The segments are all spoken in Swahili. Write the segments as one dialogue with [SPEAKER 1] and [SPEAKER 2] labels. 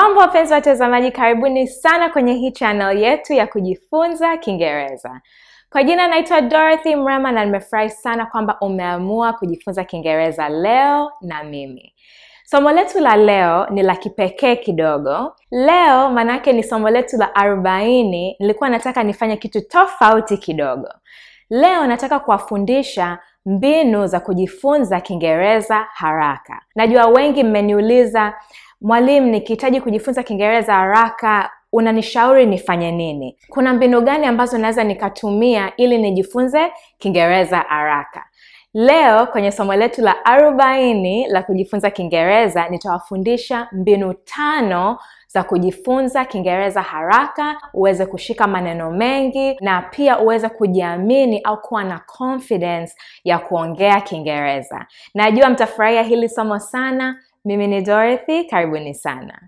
[SPEAKER 1] Mambo wapenzi watazamaji, karibuni sana kwenye hii channel yetu ya kujifunza Kiingereza. Kwa jina naitwa Dorothy Mrema na nimefurahi sana kwamba umeamua kujifunza Kiingereza leo na mimi. Somo letu la leo ni la kipekee kidogo. Leo manake ni somo letu la arobaini. Nilikuwa nataka nifanye kitu tofauti kidogo. Leo nataka kuwafundisha mbinu za kujifunza Kiingereza haraka. Najua wengi mmeniuliza, mwalimu, nikihitaji kujifunza Kiingereza haraka unanishauri nifanye nini? Kuna mbinu gani ambazo naweza nikatumia ili nijifunze Kiingereza haraka? Leo kwenye somo letu la arobaini la kujifunza Kiingereza nitawafundisha mbinu tano za kujifunza Kiingereza haraka, uweze kushika maneno mengi na pia uweze kujiamini au kuwa na confidence ya kuongea Kiingereza. Najua mtafurahia hili somo sana. Mimi ni Dorothy, karibuni sana.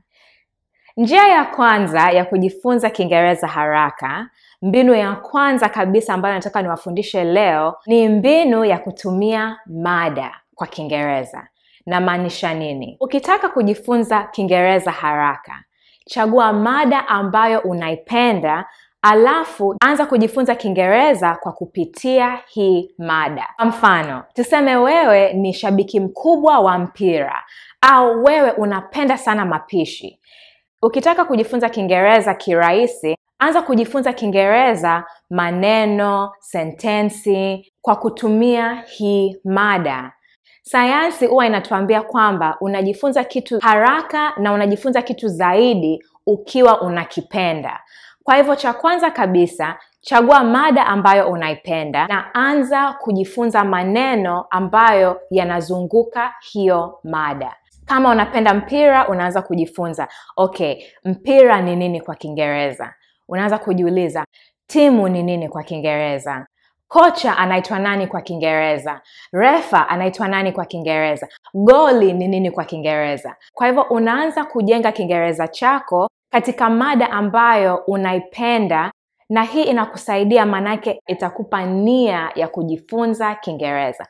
[SPEAKER 1] Njia ya kwanza ya kujifunza Kiingereza haraka, mbinu ya kwanza kabisa ambayo nataka niwafundishe leo ni mbinu ya kutumia mada kwa Kiingereza. Namaanisha nini? Ukitaka kujifunza Kiingereza haraka, chagua mada ambayo unaipenda alafu anza kujifunza Kiingereza kwa kupitia hii mada. Kwa mfano, tuseme wewe ni shabiki mkubwa wa mpira au wewe unapenda sana mapishi. Ukitaka kujifunza Kiingereza kirahisi, anza kujifunza Kiingereza maneno, sentensi kwa kutumia hii mada. Sayansi huwa inatuambia kwamba unajifunza kitu haraka na unajifunza kitu zaidi ukiwa unakipenda. Kwa hivyo cha kwanza kabisa, chagua mada ambayo unaipenda na anza kujifunza maneno ambayo yanazunguka hiyo mada. Kama unapenda mpira, unaanza kujifunza okay, mpira ni nini kwa Kiingereza? Unaanza kujiuliza timu ni nini kwa Kiingereza? Kocha anaitwa nani kwa Kiingereza? Refa anaitwa nani kwa Kiingereza? Goli ni nini kwa Kiingereza? Kwa hivyo unaanza kujenga Kiingereza chako katika mada ambayo unaipenda, na hii inakusaidia, maanake itakupa nia ya kujifunza Kiingereza.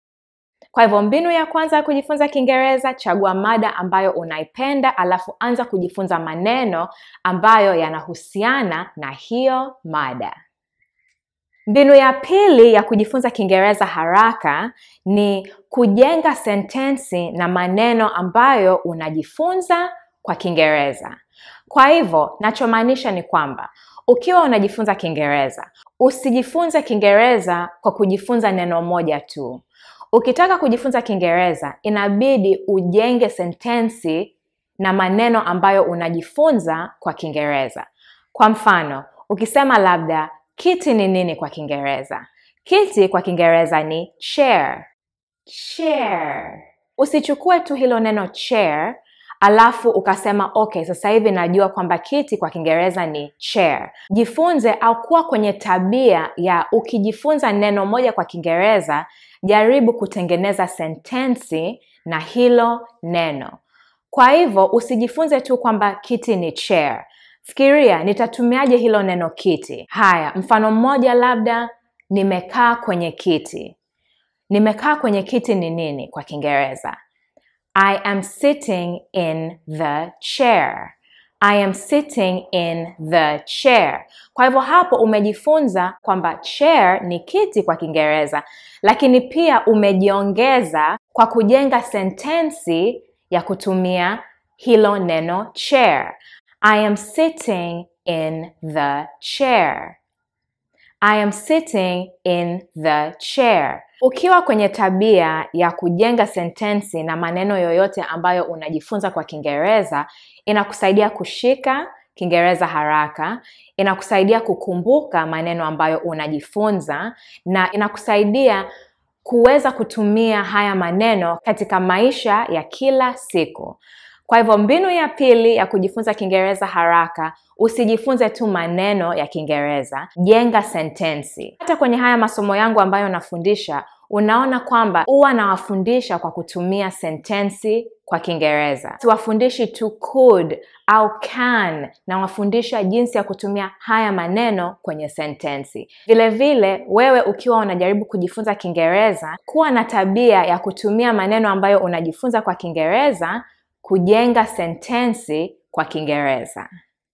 [SPEAKER 1] Kwa hivyo mbinu ya kwanza ya kujifunza Kiingereza, chagua mada ambayo unaipenda, alafu anza kujifunza maneno ambayo yanahusiana na hiyo mada. Mbinu ya pili ya kujifunza Kiingereza haraka ni kujenga sentensi na maneno ambayo unajifunza kwa Kiingereza. Kwa hivyo, nachomaanisha ni kwamba ukiwa unajifunza Kiingereza, usijifunze Kiingereza kwa kujifunza neno moja tu. Ukitaka kujifunza Kiingereza, inabidi ujenge sentensi na maneno ambayo unajifunza kwa Kiingereza. Kwa mfano, ukisema labda kiti ni nini kwa Kiingereza? Kiti kwa Kiingereza ni chair. Chair. Usichukue tu hilo neno chair alafu ukasema okay, sasa hivi najua kwamba kiti kwa Kiingereza ni chair. Jifunze au kuwa kwenye tabia ya ukijifunza neno moja kwa Kiingereza, jaribu kutengeneza sentensi na hilo neno. Kwa hivyo usijifunze tu kwamba kiti ni chair. Fikiria, nitatumiaje hilo neno kiti? Haya, mfano mmoja labda, nimekaa kwenye kiti. Nimekaa kwenye kiti ni nini kwa Kiingereza? I am sitting in the chair. I am sitting in the chair. Kwa hivyo hapo umejifunza kwamba chair ni kiti kwa Kiingereza, lakini pia umejiongeza kwa kujenga sentensi ya kutumia hilo neno chair. I am sitting in the chair. I am sitting in the chair. Ukiwa kwenye tabia ya kujenga sentensi na maneno yoyote ambayo unajifunza kwa Kiingereza, inakusaidia kushika Kiingereza haraka, inakusaidia kukumbuka maneno ambayo unajifunza na inakusaidia kuweza kutumia haya maneno katika maisha ya kila siku. Kwa hivyo mbinu ya pili ya kujifunza Kiingereza haraka, usijifunze tu maneno ya Kiingereza, jenga sentensi. Hata kwenye haya masomo yangu ambayo nafundisha, unaona kwamba huwa nawafundisha kwa kutumia sentensi kwa Kiingereza. Siwafundishi tu could au can, nawafundisha jinsi ya kutumia haya maneno kwenye sentensi. Vile vile, wewe ukiwa unajaribu kujifunza Kiingereza, kuwa na tabia ya kutumia maneno ambayo unajifunza kwa Kiingereza kujenga sentensi kwa Kiingereza.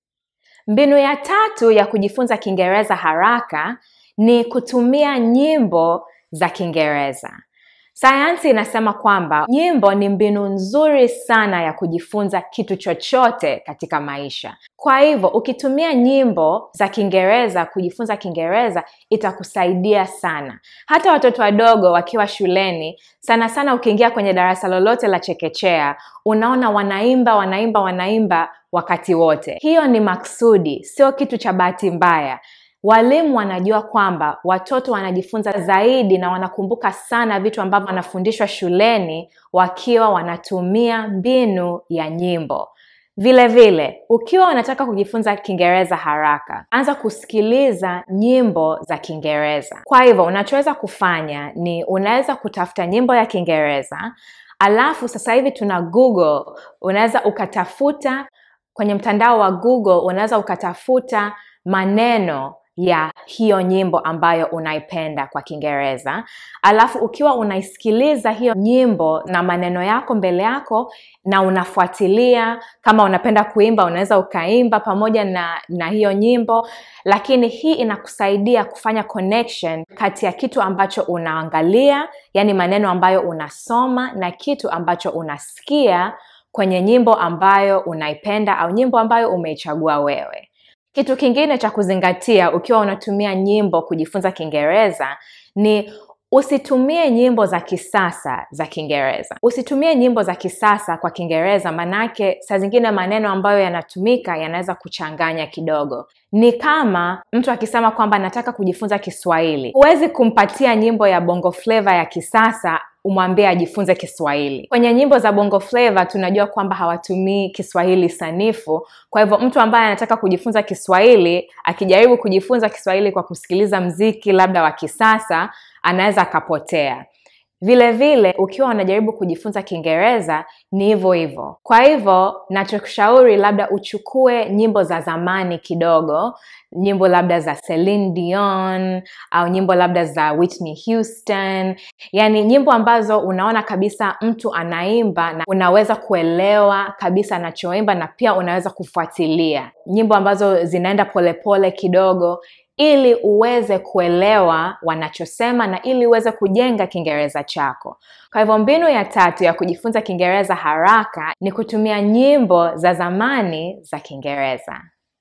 [SPEAKER 1] Mbinu ya tatu ya kujifunza Kiingereza haraka ni kutumia nyimbo za Kiingereza. Sayansi inasema kwamba nyimbo ni mbinu nzuri sana ya kujifunza kitu chochote katika maisha. Kwa hivyo, ukitumia nyimbo za Kiingereza kujifunza Kiingereza itakusaidia sana. Hata watoto wadogo wakiwa shuleni, sana sana ukiingia kwenye darasa lolote la chekechea, unaona wanaimba, wanaimba, wanaimba wakati wote. Hiyo ni maksudi, sio kitu cha bahati mbaya. Walimu wanajua kwamba watoto wanajifunza zaidi na wanakumbuka sana vitu ambavyo wanafundishwa shuleni wakiwa wanatumia mbinu ya nyimbo. Vile vile, ukiwa unataka kujifunza Kiingereza haraka, anza kusikiliza nyimbo za Kiingereza. Kwa hivyo, unachoweza kufanya ni unaweza kutafuta nyimbo ya Kiingereza, alafu sasa hivi tuna Google, unaweza ukatafuta kwenye mtandao wa Google, unaweza ukatafuta maneno ya hiyo nyimbo ambayo unaipenda kwa Kiingereza. Alafu ukiwa unaisikiliza hiyo nyimbo na maneno yako mbele yako na unafuatilia, kama unapenda kuimba unaweza ukaimba pamoja na, na hiyo nyimbo, lakini hii inakusaidia kufanya connection kati ya kitu ambacho unaangalia, yani maneno ambayo unasoma na kitu ambacho unasikia kwenye nyimbo ambayo unaipenda au nyimbo ambayo umeichagua wewe. Kitu kingine cha kuzingatia ukiwa unatumia nyimbo kujifunza Kiingereza ni usitumie nyimbo za kisasa za Kiingereza. Usitumie nyimbo za kisasa kwa Kiingereza, manake saa zingine maneno ambayo yanatumika yanaweza kuchanganya kidogo. Ni kama mtu akisema kwamba nataka kujifunza Kiswahili, huwezi kumpatia nyimbo ya Bongo Flava ya kisasa umwambie ajifunze Kiswahili. Kwenye nyimbo za Bongo Flava tunajua kwamba hawatumii Kiswahili sanifu. Kwa hivyo mtu ambaye anataka kujifunza Kiswahili akijaribu kujifunza Kiswahili kwa kusikiliza mziki labda wa kisasa, anaweza akapotea. Vile vile ukiwa unajaribu kujifunza Kiingereza ni hivyo hivyo. Kwa hivyo nachokushauri labda uchukue nyimbo za zamani kidogo, nyimbo labda za Celine Dion au nyimbo labda za Whitney Houston, yaani nyimbo ambazo unaona kabisa mtu anaimba na unaweza kuelewa kabisa anachoimba na pia unaweza kufuatilia, nyimbo ambazo zinaenda polepole kidogo ili uweze kuelewa wanachosema na ili uweze kujenga Kiingereza chako. Kwa hivyo mbinu ya tatu ya kujifunza Kiingereza haraka ni kutumia nyimbo za zamani za Kiingereza.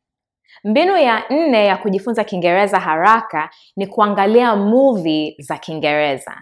[SPEAKER 1] Mbinu ya nne ya kujifunza Kiingereza haraka ni kuangalia movie za Kiingereza.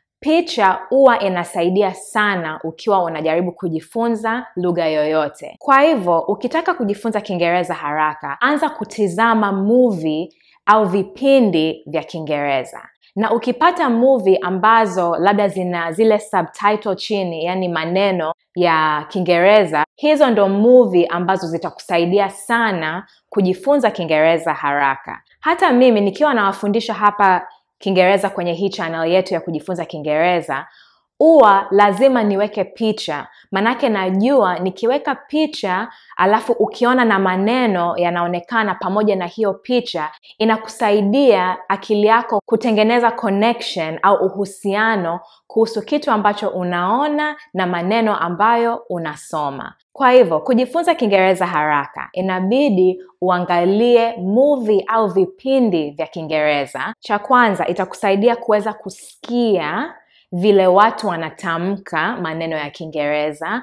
[SPEAKER 1] Picha huwa inasaidia sana ukiwa unajaribu kujifunza lugha yoyote. Kwa hivyo, ukitaka kujifunza Kiingereza haraka, anza kutizama movie au vipindi vya Kiingereza. Na ukipata movie ambazo labda zina zile subtitle chini, yani maneno ya Kiingereza, hizo ndo movie ambazo zitakusaidia sana kujifunza Kiingereza haraka. Hata mimi nikiwa nawafundisha hapa Kiingereza kwenye hii channel yetu ya kujifunza Kiingereza, huwa lazima niweke picha, manake najua nikiweka picha alafu ukiona na maneno yanaonekana pamoja na hiyo picha, inakusaidia akili yako kutengeneza connection au uhusiano kuhusu kitu ambacho unaona na maneno ambayo unasoma. Kwa hivyo kujifunza Kiingereza haraka inabidi uangalie movie au vipindi vya Kiingereza. Cha kwanza itakusaidia kuweza kusikia vile watu wanatamka maneno ya Kiingereza,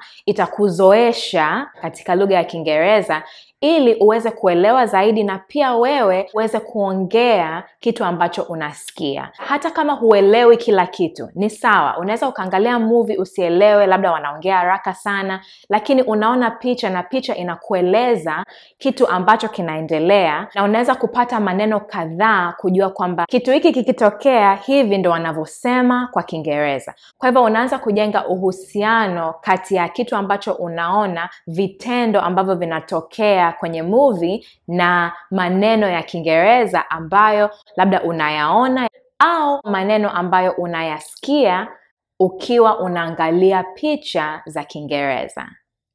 [SPEAKER 1] itakuzoesha katika lugha ya Kiingereza ili uweze kuelewa zaidi na pia wewe uweze kuongea kitu ambacho unasikia. Hata kama huelewi kila kitu, ni sawa. Unaweza ukaangalia movie usielewe, labda wanaongea haraka sana, lakini unaona picha na picha inakueleza kitu ambacho kinaendelea, na unaweza kupata maneno kadhaa kujua kwamba kitu hiki kikitokea hivi ndo wanavyosema kwa Kiingereza. Kwa hivyo unaanza kujenga uhusiano kati ya kitu ambacho unaona, vitendo ambavyo vinatokea kwenye movie na maneno ya Kiingereza ambayo labda unayaona au maneno ambayo unayasikia ukiwa unaangalia picha za Kiingereza.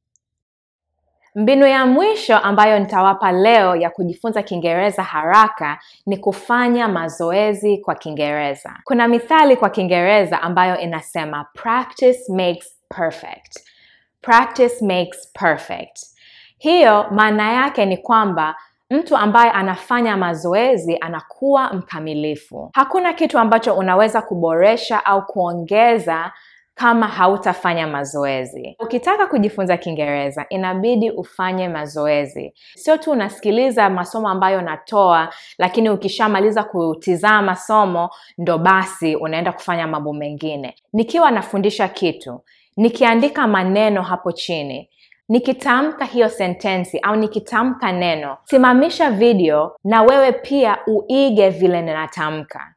[SPEAKER 1] Mbinu ya mwisho ambayo nitawapa leo ya kujifunza Kiingereza haraka ni kufanya mazoezi kwa Kiingereza. Kuna mithali kwa Kiingereza ambayo inasema practice makes perfect. Practice makes perfect. Hiyo maana yake ni kwamba mtu ambaye anafanya mazoezi anakuwa mkamilifu. Hakuna kitu ambacho unaweza kuboresha au kuongeza kama hautafanya mazoezi. Ukitaka kujifunza Kiingereza inabidi ufanye mazoezi, sio tu unasikiliza masomo ambayo natoa, lakini ukishamaliza kutizama somo ndo basi unaenda kufanya mambo mengine. Nikiwa nafundisha kitu, nikiandika maneno hapo chini nikitamka hiyo sentensi au nikitamka neno, simamisha video na wewe pia uige vile ninatamka.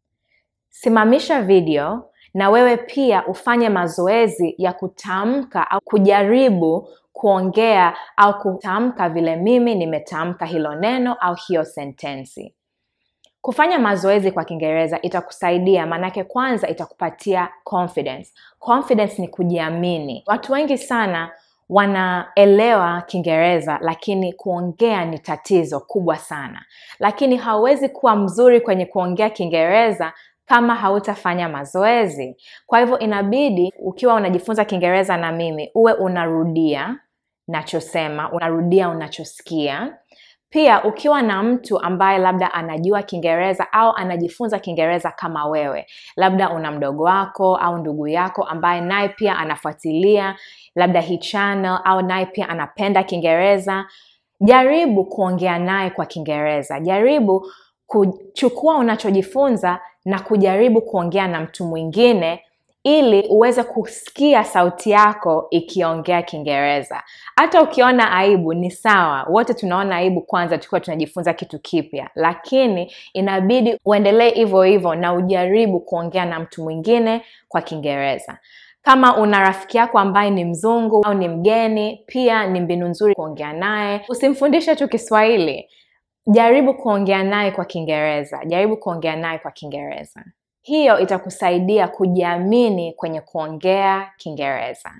[SPEAKER 1] Simamisha video na wewe pia ufanye mazoezi ya kutamka au kujaribu kuongea au kutamka vile mimi nimetamka hilo neno au hiyo sentensi. Kufanya mazoezi kwa Kiingereza itakusaidia, maanake kwanza itakupatia confidence. Confidence ni kujiamini. Watu wengi sana wanaelewa Kiingereza lakini kuongea ni tatizo kubwa sana. Lakini hauwezi kuwa mzuri kwenye kuongea Kiingereza kama hautafanya mazoezi. Kwa hivyo inabidi ukiwa unajifunza Kiingereza na mimi uwe unarudia nachosema, unarudia unachosikia. Pia ukiwa na mtu ambaye labda anajua Kiingereza au anajifunza Kiingereza kama wewe, labda una mdogo wako au ndugu yako ambaye naye pia anafuatilia labda hii channel au naye pia anapenda Kiingereza, jaribu kuongea naye kwa Kiingereza. Jaribu kuchukua unachojifunza na kujaribu kuongea na mtu mwingine ili uweze kusikia sauti yako ikiongea Kiingereza. Hata ukiona aibu ni sawa, wote tunaona aibu kwanza tukiwa tunajifunza kitu kipya, lakini inabidi uendelee hivyo hivyo na ujaribu kuongea na mtu mwingine kwa Kiingereza. Kama una rafiki yako ambaye ni mzungu au ni mgeni, pia ni mbinu nzuri kuongea naye. Usimfundishe tu Kiswahili, jaribu kuongea naye kwa Kiingereza, jaribu kuongea naye kwa Kiingereza. Hiyo itakusaidia kujiamini kwenye kuongea Kiingereza.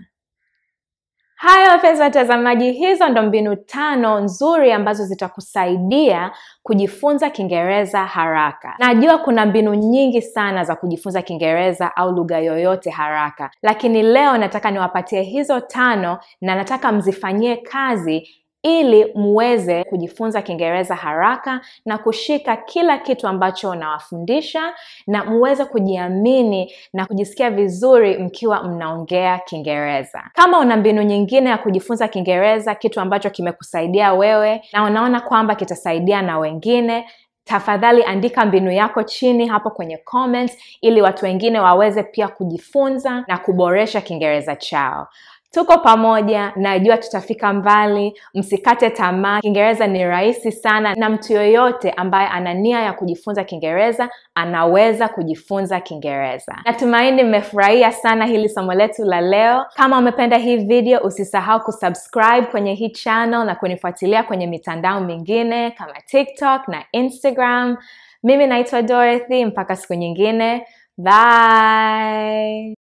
[SPEAKER 1] Haya wapenzi watazamaji, hizo ndo mbinu tano nzuri ambazo zitakusaidia kujifunza Kiingereza haraka. Najua kuna mbinu nyingi sana za kujifunza Kiingereza au lugha yoyote haraka, lakini leo nataka niwapatie hizo tano na nataka mzifanyie kazi ili muweze kujifunza Kiingereza haraka na kushika kila kitu ambacho nawafundisha na muweze kujiamini na kujisikia vizuri mkiwa mnaongea Kiingereza. Kama una mbinu nyingine ya kujifunza Kiingereza, kitu ambacho kimekusaidia wewe na unaona kwamba kitasaidia na wengine, tafadhali andika mbinu yako chini hapo kwenye comments ili watu wengine waweze pia kujifunza na kuboresha Kiingereza chao. Tuko pamoja, najua tutafika mbali. Msikate tamaa. Kiingereza ni rahisi sana, na mtu yoyote ambaye ana nia ya kujifunza Kiingereza anaweza kujifunza Kiingereza. Natumaini mmefurahia sana hili somo letu la leo. Kama umependa hii video, usisahau kusubscribe kwenye hii channel na kunifuatilia kwenye mitandao mingine kama TikTok na Instagram. Mimi naitwa Dorothy, mpaka siku nyingine, bye.